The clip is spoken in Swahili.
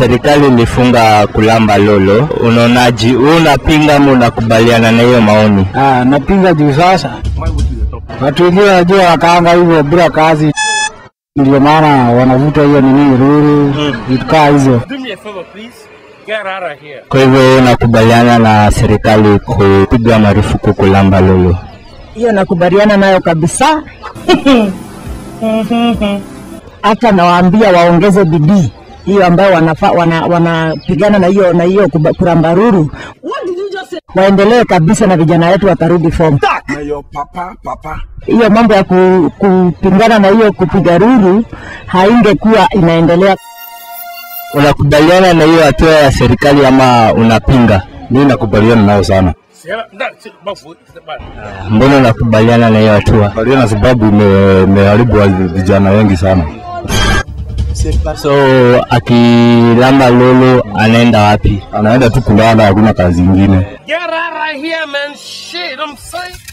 serikali ilifunga kulamba lolo, unaonaji? Wewe unapinga ama unakubaliana na hiyo maoni? Ah, napinga juu sasa watu wengine wanajua wakaanga hivyo bila kazi, ndio maana wanavuta hiyo nini ruru vitu kaa hizo. Do me a favor, please. Get out of here. Kwa hivyo wewe unakubaliana na serikali kupiga marufuku kulamba lolo? hiyo nakubaliana nayo kabisa. Hata nawaambia waongeze bidii hiyo ambayo wanafaa wana, wanapigana na hiyo na hiyo kuba- kurambaruru, waendelee kabisa na vijana wetu watarudi form. Hiyo mambo ya ku, kupingana na hiyo kupiga ruru haingekuwa inaendelea. Unakubaliana na hiyo hatua ya serikali ama unapinga? Mimi nakubaliana nayo sana, Sarah, that shit, my foot. Step back. Mbona unakubaliana na hiyo hatua? kubaliana sababu ime- imeharibu wa- vijana wengi sana. So akilamba lolo anaenda wapi? Anaenda tu kulala, hakuna kazi ingine. Get out of here, man. Shit, I'm saying.